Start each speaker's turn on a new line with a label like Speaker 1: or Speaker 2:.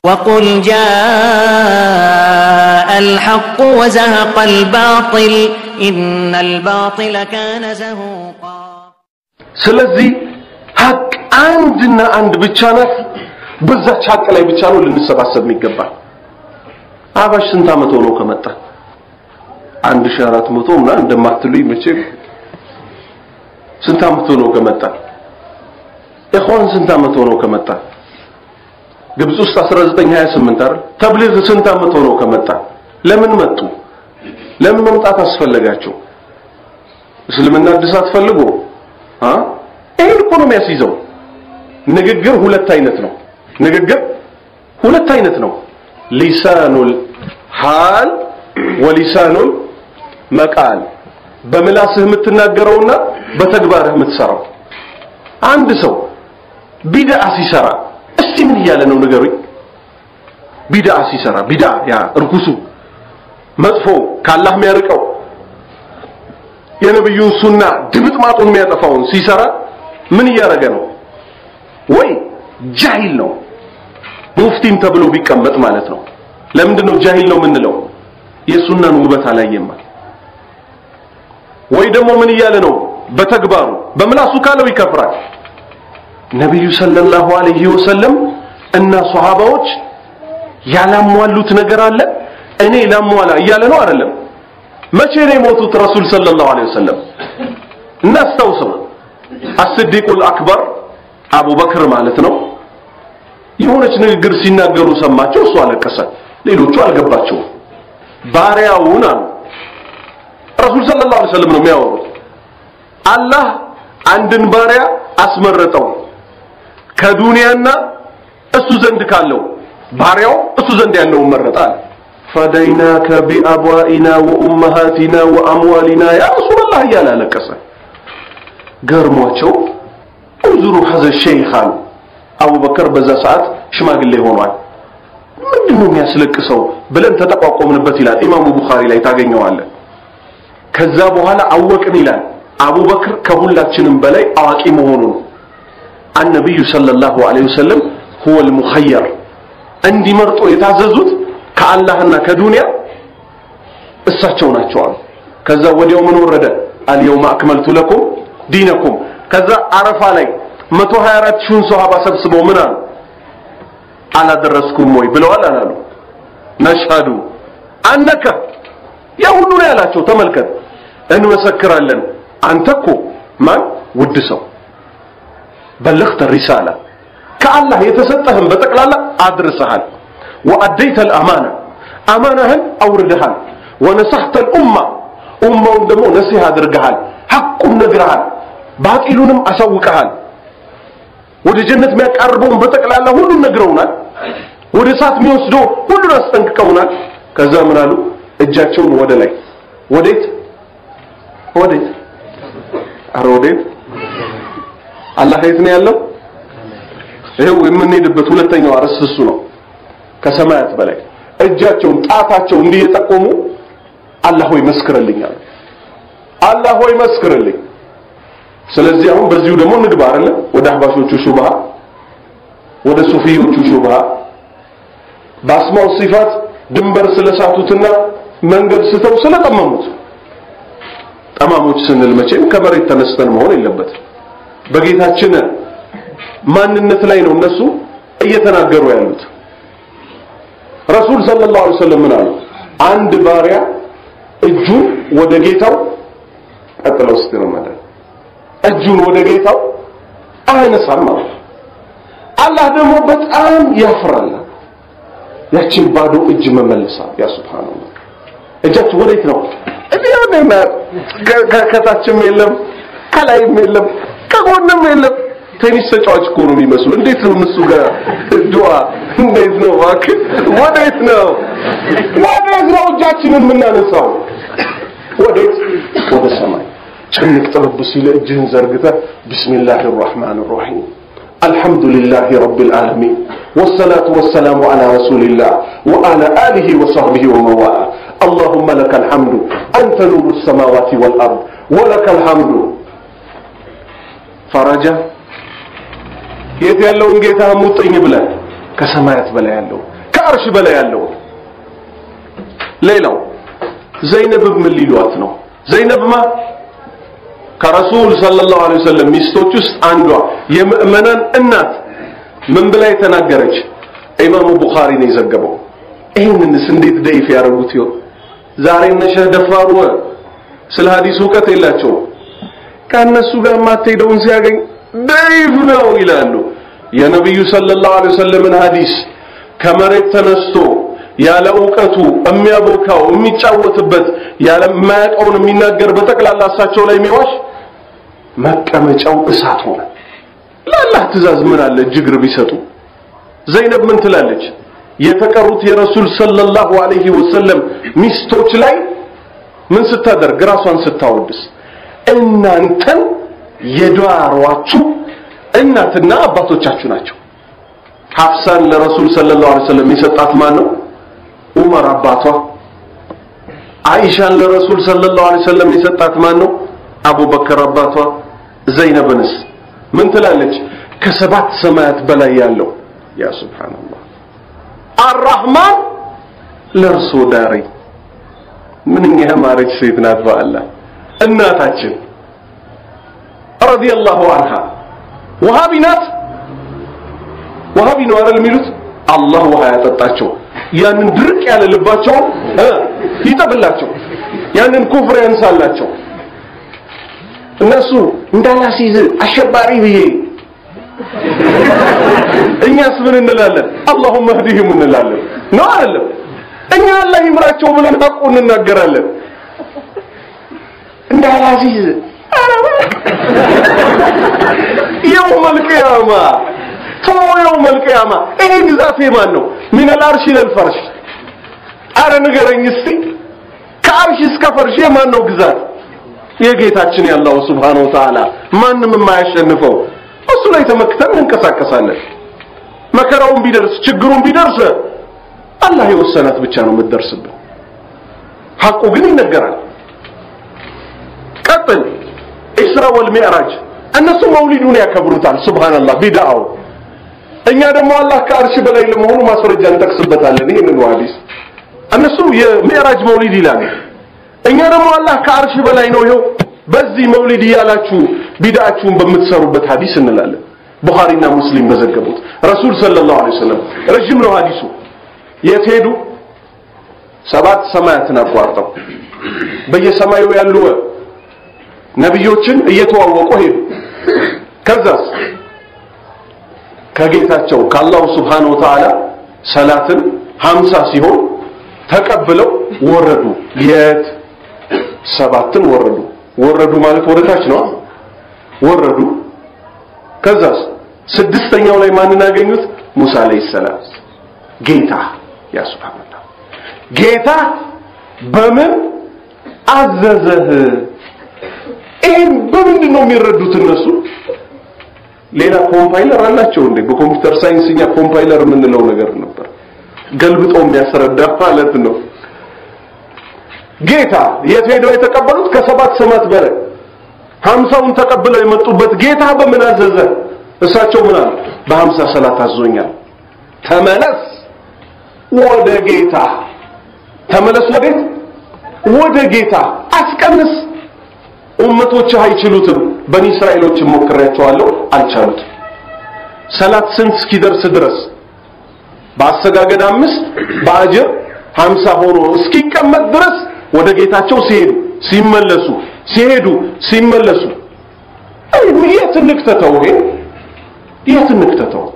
Speaker 1: وقل جاء الحق وزهق الباطل إن الباطل كان زهوقا
Speaker 2: ስለዚህ ሀቅ አንድና አንድ ብቻ ናት። በዛች ሀቅ ላይ ብቻ ነው ልንሰባሰብ የሚገባል። አባሽ ስንት ዓመት ሆኖ ከመጣ አንድ ሺህ አራት መቶ ምናምን እንደማትሉኝ መቼም ስንት ዓመት ሆኖ ከመጣ ኢኽዋን ስንት ዓመት ሆኖ ከመጣ ግብጽ ውስጥ 1928 አይደል ተብሊግ ስንት ዓመት ሆኖ ከመጣ ለምን መጡ ለምን መምጣት አስፈለጋቸው እስልምና እድሳት ፈልጎ አ ይሄን እኮ ነው የሚያስይዘው ንግግር ሁለት አይነት ነው ንግግር ሁለት አይነት ነው ሊሳኑል ሃል ወሊሳኑል መቃል በምላስህ የምትናገረውና በተግባርህ የምትሰራው አንድ ሰው ቢድዓ ሲሰራ እስቲ ምን እያለ ነው ንገሩኝ ቢድዓ ሲሰራ ቢድዓ ያ እርኩሱ መጥፎ ካላህ የሚያርቀው የነብዩን ሱና ድምጥማጡን የሚያጠፋውን ሲሰራ ምን እያደረገ ነው ወይ ጃሂል ነው ሙፍቲም ተብሎ ቢቀመጥ ማለት ነው ለምንድን ነው ጃሂል ነው የምንለው የሱናን ውበት አላየማ ወይ ደግሞ ምን እያለ ነው በተግባሩ በምላሱ ካለው ይከፍራል ነቢዩ ሰለላሁ ዐለይሂ ወሰለም እና ሷሃባዎች ያላሟሉት ነገር አለ እኔ ላሟላ እያለ ነው አይደለም መቼ ነው የሞቱት ረሱል ሰለላሁ ዐለይሂ ወሰለም እናስታውሰው አስዲቁል አክበር አቡበክር ማለት ነው የሆነች ንግግር ሲናገሩ ሰማቸው እሱ አለቀሰ ሌሎቹ አልገባቸውም ባሪያውን አሉ ረሱል ሰለላሁ ዐለይሂ ወሰለም ነው የሚያወሩት አላህ አንድን ባሪያ አስመረጠው ከዱንያና እሱ ዘንድ ካለው ባሪያው እሱ ዘንድ ያለውን መረጠ አለ ፈደይናከ ቢአብዋኢና ወኡመሃቲና ወአምዋሊና ያ ረሱላላህ እያለ አለቀሰ ገርሟቸው እንዙሩ ሀዘ ሸይኽ አሉ አቡበከር በዛ ሰዓት ሽማግሌ ሆኗል ምንድን ነው የሚያስለቅሰው ብለን ተጠቋቆምንበት ይላል ኢማሙ ቡኻሪ ላይ ታገኘዋለን ከዛ በኋላ አወቅን ይላል አቡበክር ከሁላችንም በላይ አዋቂ መሆኑን አነቢዩ ሰለላሁ ዐለይሂ ወሰለም ሁወ ልሙኸየር እንዲመርጦ የታዘዙት ከአላህና ከዱንያ እሳቸው ናቸው አሉ ከዛ ወዲያው ምን ወረደ አልየውመ አክመልቱ ለኩም ዲነኩም ከዛ አረፋ ላይ 124 ሺውን ሶሃባ ሰብስበው ምን አሉ አላደረስኩም ወይ ብለዋል አላሉ ነሽሃዱ አነከ ያ ሁሉ ነው ያላቸው ተመልከት እንመሰክራለን አንተ እኮ ማን ውድ ሰው በለግተ ሪሳላ ከአላህ የተሰጠህን በጠቅላላ አድርሰሃል ወአደይተ ልአማና አማናህን አውርደሃል ወነሳህተ ልኡማ ኡማውን ደግሞ ነሲህ አድርገሃል ሐቁን ነግረሃል ባጢሉንም አሳውቀሃል ወደ ጀነት የሚያቃርበውን በጠቅላላ ሁሉን ነግረውናል ወደ እሳት የሚወስደው ሁሉን አስጠንቅቀውናል ከዛ ምን አሉ እጃቸውን ወደ ላይ ወዴት ወዴት አረ ወዴት አላህ የት ነው ያለው ይሄው የምንሄድበት ሁለተኛው አርዕስት እሱ ነው ከሰማያት በላይ እጃቸውን ጣታቸው እንዲህ የጠቆሙ አላህ ሆይ መስክርልኝ አሉ አላህ ሆይ መስክርልኝ ስለዚህ አሁን በዚሁ ደግሞ እንግባ አይደለ ወደ አህባሾቹ ሹብሃ ወደ ሱፊዮቹ ሹብሃ በአስማው ሲፋት ድንበር ስለሳቱትና መንገድ ስተው ስለጠመሙት ጠማሞች ስንል መቼም ከመሬት ተነስተን መሆን የለበትም በጌታችን ማንነት ላይ ነው እነሱ እየተናገሩ ያሉት ረሱል ሰለላሁ ዐለይሂ ወሰለም ምን አሉ አንድ ባሪያ እጁን ወደ ጌታው ቀጥለው እስቲ ነው ማለት እጁን ወደ ጌታው አያነሳም ማለት አላህ ደግሞ በጣም ያፍራል ያችን ባዶ እጅ መመለሳ ያ ሱብሃንአላህ እጃችሁ ወዴት ነው እዲያውና ከታችም የለም ከላይም የለም ከጎንም የለም ቴኒስ ተጫዋች እኮ ነው የሚመስሉ እንዴት ነው እነሱ ጋር ዱዓ እንዴት ነው እባክህ ወዴት ነው ወዴት ነው እጃችንን የምናነሳው ወዴት ወደ ሰማይ ጭንቅ ጥብብ ሲል እጅህን ዘርግተህ ቢስሚላህ الرحمن الرحيم الحمد لله رب العالمين والصلاة والسلام على رسول الله وعلى آله وصحبه ومن والاه اللهم لك الحمد أنت نور السماوات والأرض ولك الحمد فرجا የት ያለውን ጌታ ሙጥኝ ብለን ከሰማያት በላይ ያለው ከአርሽ በላይ ያለው ሌላው ዘይነብ ምን ሊሏት ነው ዘይነብማ ከረሱል ሰለላሁ ዐለይሂ ወሰለም ሚስቶች ውስጥ አንዷ የምእመናን እናት ምን ብላ የተናገረች ኢማሙ ቡኻሪ ነው የዘገበው ይህንንስ እንዴት ደይፍ ያደረጉት ይሆን ዛሬ እነ ሸህ ደፋሩ ስለ ሐዲስ እውቀት የላቸውም ከእነሱ ጋር የማትሄደውን ሲያገኝ ደይፍ ነው ይላሉ የነቢዩ ሰለላሁ ዐለይሂ ወሰለምን ሐዲስ ከመሬት ተነስቶ ያለ እውቀቱ የሚያቦካው የሚጫወትበት ያለ የማያውቀውን የሚናገር በጠቅላላ እሳቸው ላይ የሚዋሽ መቀመጫው እሳት ሆነ ለአላህ ትእዛዝ ምን አለ ጅግር ቢሰጡ ዘይነብ ምን ትላለች የተቀሩት የረሱል ሰለላሁ ዐለይሂ ወሰለም ሚስቶች ላይ ምን ስታደርግ ራሷን ስታወድስ እናንተን የዳሯችሁ እናትና አባቶቻችሁ ናቸው ሐፍሳን ለረሱል ሰለላሁ ዐለይሂ ወሰለም የሰጣት ማን ነው ዑመር አባቷ አይሻን ለረሱል ሰለላሁ ዐለይሂ ወሰለም የሰጣት ማን ነው አቡበከር አባቷ ዘይነብንስ ምን ትላለች ከሰባት ሰማያት በላይ ያለው ያ ሱብሃንአላህ አራህማን ለእርሶ ዳሪ ምንኛ ያማረች ሴት ናት በአላህ እናታችን ረዲየላሁ አንሃ ወሃቢ ናት ወሃቢ ነው አይደል የሚሉት አላህ ውሃ ያጠጣቸው ያንን ድርቅ ያለ ልባቸውን ይጠብላቸው ያንን ኩፍር ያንሳላቸው እነሱ እንዳላሲዝ አሸባሪ ብዬ እኛስ ምን እንላለን አላሁመ ህዲህም እንላለን ነው አይደለም እኛ አላህ ይምራቸው ብለን ሐቁ እንናገራለን እንዳላሲዝ የውመል ቂያማ ቶ የውመል ቂያማ ይሄ ግዛት የማን ነው ሚን አልአርሽ ኢለል ፈርሽ አረ ንገረኝ እስቲ ከአርሽ እስከ ፈርሽ የማን ነው ግዛት የጌታችን ያለው ሱብሃነሁ ወተዓላ ማንም የማያሸንፈው እሱ ላይ ተመክተን እንንቀሳቀሳለን መከራውን ቢደርስ ችግሩን ቢደርስ አላህ የወሰናት ብቻ ነው የምትደርስብን ሐቁ ግን ይነገራል ቀጥል ኢስራ ወል ሚዕራጅ እነሱ መውሊዱን ያከብሩታል ሱብሃንአላህ ቢድዓው እኛ ደግሞ አላህ ከአርሽ በላይ ለመሆኑ ማስረጃ እንጠቅስበታለን ይሄንን ሐዲስ እነሱ የሚዕራጅ መውሊድ ይላሉ እኛ ደግሞ አላህ ከአርሽ በላይ ነው ይኸው በዚህ መውሊድ እያላችሁ ቢድዓችሁን በምትሰሩበት ሐዲስ እንላለን ቡኻሪና ሙስሊም በዘገቡት ረሱል ሰለላሁ ዐለይሂ ወሰለም ረጅም ነው ሐዲሱ የት ሄዱ ሰባት ሰማያትን አቋርጠው በየሰማዩ ያሉ ነቢዮችን እየተዋወቁ ሄዱ ከዛስ ከጌታቸው ከአላሁ ስብሓነሁ ወተዓላ ሰላትን ሀምሳ ሲሆን ተቀብለው ወረዱ የት ሰባትን ወረዱ ወረዱ ማለት ወደታች ነው ወረዱ ከዛስ ስድስተኛው ላይ ማንን አገኙት ሙሳ አለይሂ ሰላም ጌታ ያ ሱብሃንአላህ ጌታ በምን አዘዘህ ይህን በምንድን ነው የሚረዱት እነሱ ሌላ ኮምፓይለር አላቸው እንዴ በኮምፒውተር ሳይንስኛ ኮምፓይለር የምንለው ነገር ነበር ገልብጦ የሚያስረዳ ማለት ነው ጌታ የት ሄደው የተቀበሉት ከሰባት ሰማት በላይ ሀምሳውን ተቀብለው የመጡበት ጌታ በምን አዘዘ እሳቸው ምን አሉ በሀምሳ ሰላት አዞኛል ተመለስ ወደ ጌታ ተመለስ ወዴት ወደ ጌታ አስቀንስ ኡመቶች አይችሉትም በኒ እስራኤሎች ሞክሬያቸዋለሁ አልቻሉትም ሰላት ስንት እስኪደርስ ድረስ በአሰጋገድ አምስት በአጅር ሀምሳ ሆኖ እስኪቀመጥ ድረስ ወደ ጌታቸው ሲሄዱ ሲመለሱ ሲሄዱ ሲመለሱ የት እንክተተው ይሄ የት እንክተተው